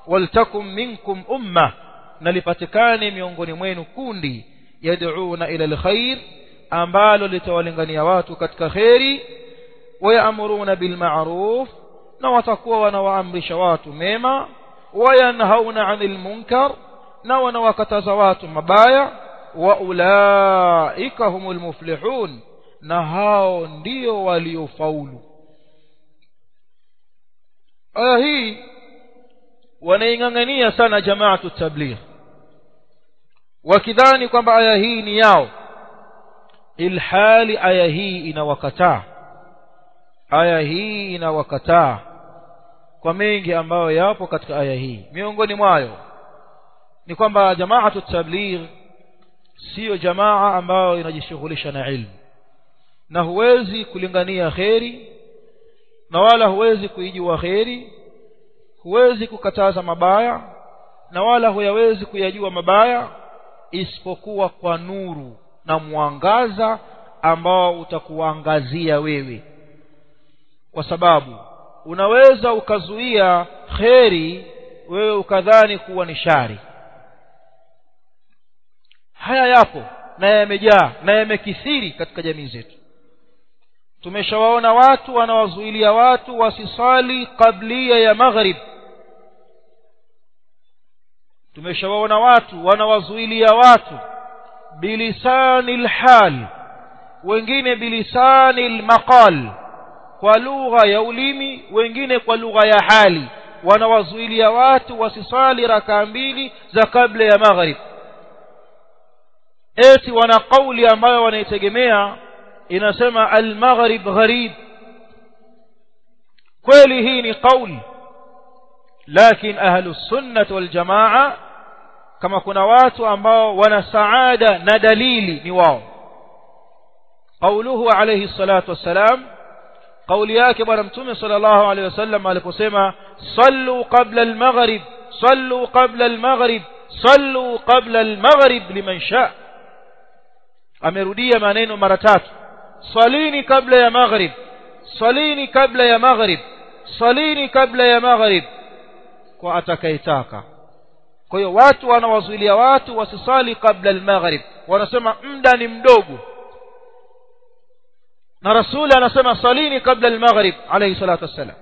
waltakum minkum umma na lipatikane miongoni mwenu kundi yad'una ila alkhair ambalo litawalingania watu katika kheri wayamuruna bilma'ruf na watakuwa wanawaamrisha watu mema wayanhauna 'anil munkar na wanawakataza watu mabaya wa ulaika humul muflihun na hao ndio waliofaulu aya hii wanaingangania sana jamaatu tabligh wakidhani kwamba aya hii ni yao ilhali aya hii inawakataa aya hii inawakataa kwa mengi ambayo yapo katika aya hii miongoni mwayo ni kwamba jamaatu tabligh siyo jamaa ambayo inajishughulisha na ilmu na huwezi kulingania kheri na wala huwezi kuijua kheri huwezi kukataza mabaya na wala huyawezi kuyajua mabaya isipokuwa kwa nuru na mwangaza ambao utakuangazia wewe kwa sababu unaweza ukazuia kheri wewe ukadhani kuwa ni shari haya yapo na yamejaa na yamekithiri katika jamii zetu tumeshawaona watu wanawazuilia watu wasisali kablia ya maghrib tumeshawaona watu wanawazuilia watu bilisani lhal wengine bilisani lmaqal kwa lugha ya ulimi wengine kwa lugha ya hali wanawazuilia watu wasisali rakaa mbili za kabla ya maghrib eti wana kauli ambayo wanaitegemea inasema al-maghrib gharib kweli hii ni kauli lakini ahlu sunnah wal jamaa kama kuna watu ambao wana saada na dalili ni wao قوله عليه الصلاة والسلام قول yake bwana mtume sallallahu alaihi wasallam aliposema sallu qabla al-maghrib sallu qabla al-maghrib sallu qabla al-maghrib liman shaa amerudia maneno mara tatu salini kabla ya maghrib salini kabla ya maghrib salini kabla ya maghrib kwa atakayetaka kwa hiyo watu wanawazuilia watu wasisali kabla al-maghrib wanasema muda ni mdogo na rasuli anasema salini kabla al-maghrib alayhi salatu wassalam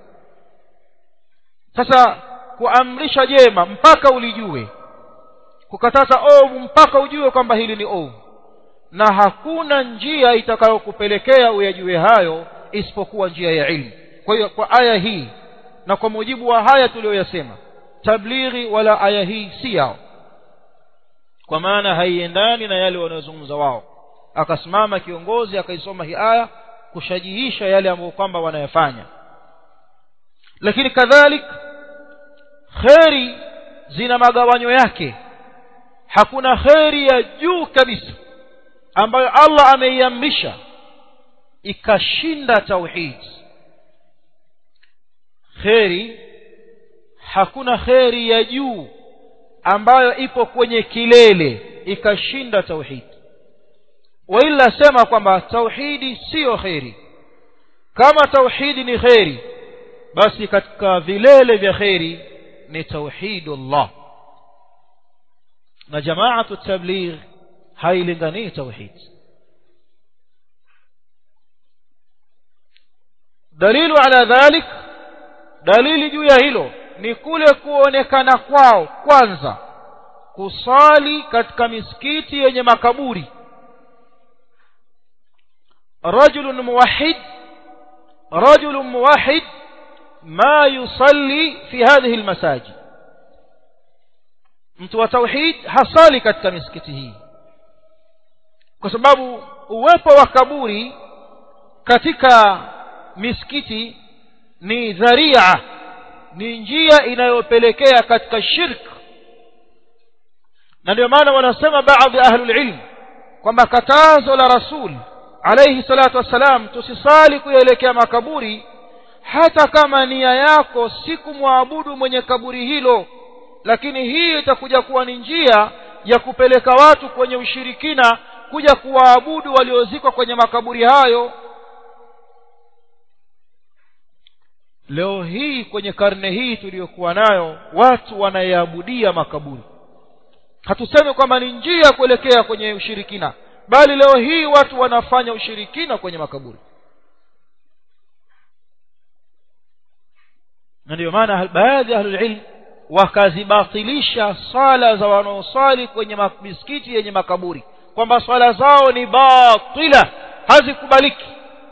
sasa kuamrisha jema mpaka ulijue kukataza ovu mpaka ujue kwamba hili ni ovu na hakuna njia itakayokupelekea uyajue hayo isipokuwa njia ya ilmu kwa hiyo kwa aya hii na kwa mujibu wa haya tuliyoyasema tablighi wala aya hii si yao kwa maana haiendani na yale wanayozungumza wao akasimama kiongozi akaisoma hii aya kushajihisha yale ambayo kwamba wanayafanya lakini kadhalik kheri zina magawanyo yake hakuna kheri ya juu kabisa ambayo Allah ameiamrisha ikashinda tauhid kheri hakuna kheri ya juu ambayo ipo kwenye kilele ikashinda tauhid waila sema kwamba tauhidi siyo kheri kama tauhidi ni kheri basi katika vilele vya kheri ni tauhidullah na jamaatu tabligh hailinganii tauhid dalilu ala dhalik dalili juu ya hilo ni kule kuonekana kwao kwanza kusali katika misikiti yenye makaburi رجل موحد رجل موحد ما يصلي في هذه المساجد mtu wa tauhid hasali katika misikiti hii kwa sababu uwepo wa kaburi katika misikiti ni dharia ni njia inayopelekea katika shirk na ndio maana wanasema baadhi ahlul ilm kwamba katazo la rasul alayhi salatu wassalam tusisali kuelekea makaburi hata kama nia yako si kumwabudu mwenye kaburi hilo lakini hii itakuja kuwa ni njia ya kupeleka watu kwenye ushirikina kuja kuwaabudu waliozikwa kwenye makaburi hayo leo hii kwenye karne hii tuliyokuwa nayo watu wanayaabudia makaburi hatusemi kwamba ni njia kuelekea kwenye ushirikina bali leo hii watu wanafanya ushirikina kwenye makaburi na ndiyo maana baadhi ya ahlulilm wakazibatilisha swala za wanaoswali kwenye misikiti yenye makaburi kwamba swala zao ni batila hazikubaliki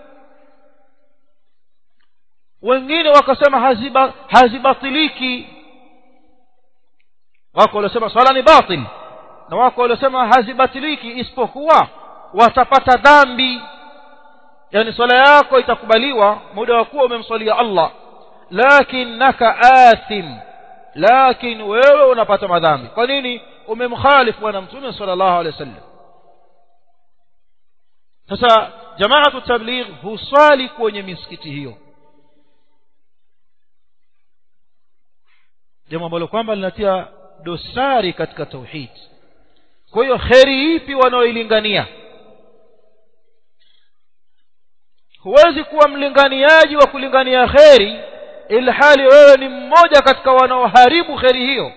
wengine wakasema haziba, hazibatiliki wako waliosema swala ni batil na wako waliosema hazibatiliki isipokuwa watapata dhambi yani swala yako itakubaliwa muda wa kuwa umemswalia Allah lakinnaka athim lakin wewe unapata madhambi kwa nini umemkhalifu bwana mtume sallallahu alaihi wasallam sasa jamaatu tabligh huswali kwenye misikiti hiyo jambo ambalo kwamba linatia dosari katika tauhid kwa hiyo kheri ipi wanaoilingania huwezi kuwa mlinganiaji wa kulingania kheri ilhali wewe ni mmoja katika wanaoharibu kheri hiyo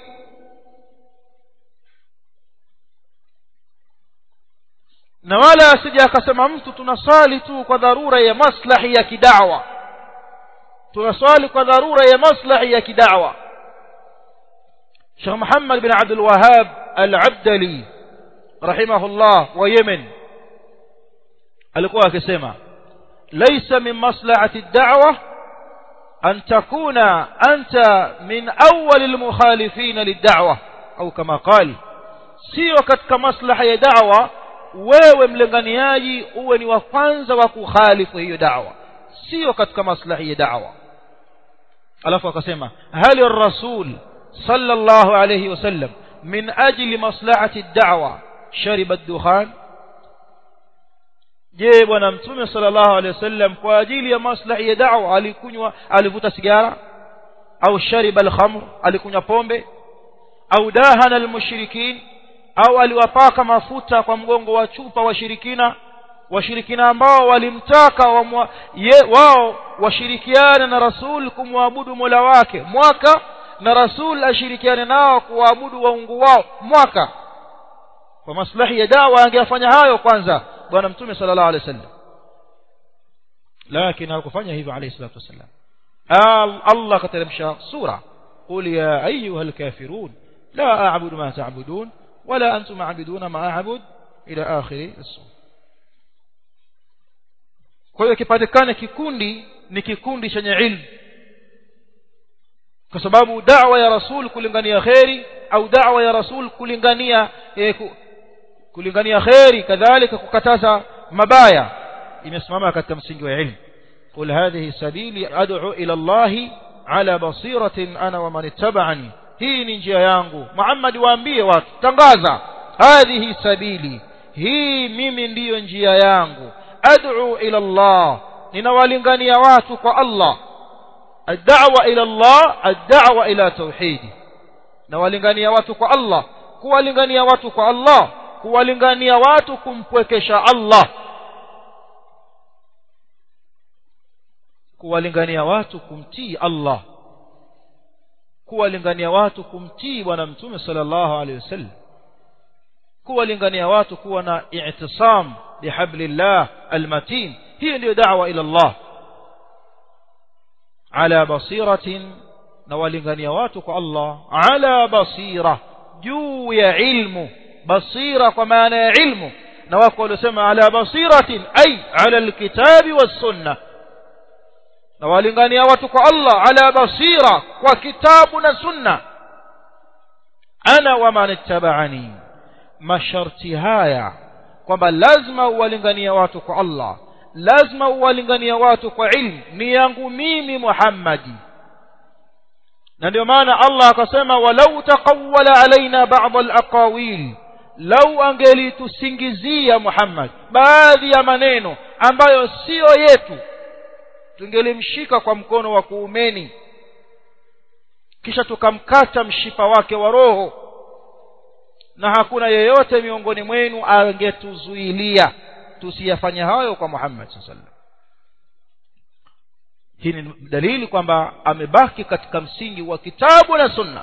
na wala asije akasema mtu tunaswali tu kwa dharura ya maslahi ya kidawa tunaswali kwa dharura ya maslahi ya kidawa Sheikh Muhammad bin Abdul Wahhab Al-Abdali rahimahullah wa Yemen alikuwa akisema laysa min maslahati ad-da'wa an takuna anta min awwal al-mukhalifin lid-da'wa au kama qali sio katika maslaha ya da'wa wewe mlinganiaji uwe ni wa kwanza wa kukhalifu hiyo da'wa sio katika maslahi ya da'wa alafu akasema hali ar-rasul صلى الله عليه وسلم من أجل مصلحة الدعوة شرب الدخان je bwana mtume sallallahu alaihi wasallam kwa ajili ya maslahi ya da'wa alikunywa alivuta sigara au shariba al-khamr alikunywa pombe au dahana al-mushrikin au aliwapaka mafuta kwa mgongo wa chupa washirikina washirikina ambao walimtaka wa ye, wao washirikiane na rasul kumwabudu mola wake mwaka na rasul ashirikiane nao kuabudu waungu wao mwaka kwa maslahi ya dawa angeyafanya hayo kwanza bwana mtume sallallahu alaihi wasallam lakini hakufanya hivyo alayhi salatu wasallam Allah kateremsha sura qul ya ayuha alkafirun la a'budu ma ta'budun wala antum a'buduna ma a'bud ila akhir as-sura kwa hiyo kipatikane kikundi ni kikundi chenye ilmu kwa sababu da'wa ya rasul kulingania khairi au da'wa ya rasul kulingania eh, kulingania khairi kadhalika kukataza mabaya imesimama katika msingi wa ilmu qul hadhihi sabili ad'u ila Allah ala basiratin ana wa man ittaba'ani hii ni njia yangu Muhammad waambie watu tangaza hadhihi sabili hii mimi ndiyo njia yangu ad'u ila Allah ninawalingania watu kwa Allah الدعوة إلى الله الدعوة إلى توحيده نوالingania watu kwa Allah kuwalingania watu kwa Allah kuwalingania watu kumpwekesha Allah kuwalingania watu kumtii Allah kuwalingania watu kumtii bwana mtume sallallahu alaihi wasallam kuwalingania watu kuwa na i'tisam bihablillah almatin hiyo ndio da'wa ila Allah ala basiratin na walingania watu kwa Allah ala basira juu ya ilmu basira kwa maana ya ilmu na wako waliosema ala basiratin ay ala alkitabi was-sunnah na walingania watu kwa Allah ala basira kwa kitabu na sunna ana wa man ittaba'ani masharti haya kwamba lazima uwalingania watu kwa Allah lazima uwalingania watu kwa ilmu ni yangu mimi Muhammadi na ndio maana Allah akasema walau taqawwala alaina ba'd al-aqawil lau angelitusingizia Muhammad baadhi ya maneno ambayo siyo yetu tungelimshika kwa mkono wa kuumeni kisha tukamkata mshipa wake wa roho na hakuna yeyote miongoni mwenu angetuzuilia tusiyafanye hayo kwa Muhammad sallallahu hii ni dalili kwamba amebaki katika msingi wa kitabu na sunna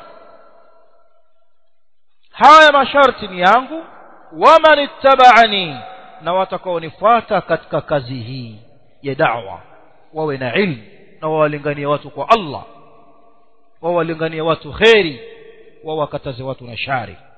haya masharti ni yangu waman ittaba'ani na watakaonifuata katika kazi hii ya da'wa wawe na ilmu na wawalinganie watu kwa Allah wawalinganie watu kheri wawakataze watu na shari